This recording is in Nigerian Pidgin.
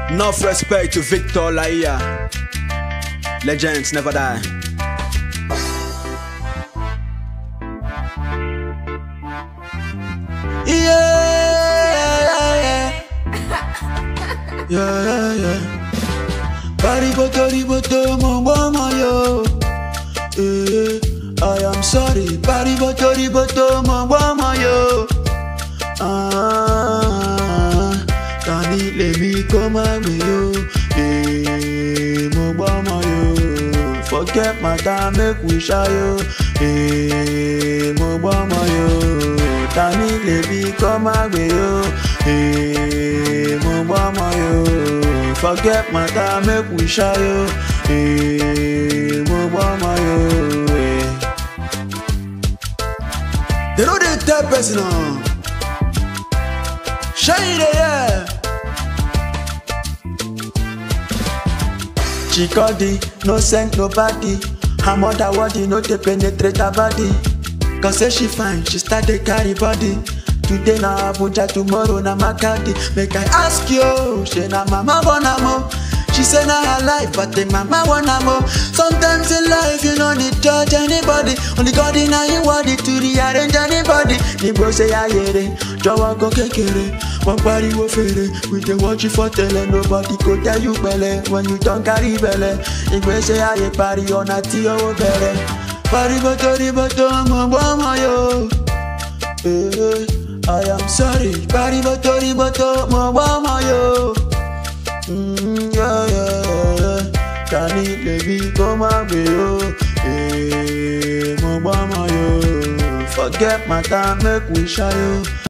Enough respect to Victor Laia. Legends never die. Yeah, yeah, yeah, yeah. Pariboto, riboto, mo mama yo. Eh, I am sorry. Pariboto, riboto, mo mama yo. Ah, tani lèmi kó má gbé yo. Eh, mo mama yo. Forget my time, make we ṣayọ. Eh, mo mama yo. Tani lèmi kó má gbé yo. Eh, mo mama yo. Forget my time, make we ṣayọ. Eh, mo mama yo. Eh. They know they tell person now. Shine it, yeah. Chikodi, no send nobody. Her mother body no dey penetrate her body. Cause say she fine, she start dey carry body. Today na Abuja, tomorrow na Makadi. Make I ask you, she na mama born am o. She say na her life, but the mama want am o. Sometimes in life you no need judge anybody. Only God in him worthy to rearrange anybody. Níbo ṣe ayere, jọ̀wọ́ go kékeré. Wọ́n pariwo fèrè, we dey watch you for tele. Nobody go tell you pẹ̀lẹ́ when you don carry belle. Ìgbésẹ̀ ayé parí ọ̀nà tí owó bẹ̀rẹ̀. Pariwo torí bọ́tò ọmọ gbọ́mọ yóò. Eh, I am sorry. Pariwo torí bọ́tò ọmọ gbọ́mọ yóò. Mm, yeah, yeah, yeah. Tani lèmi kó má gbé o. Eh, mo gbọ́mọ yóò. Forget my time, make we ṣayọ.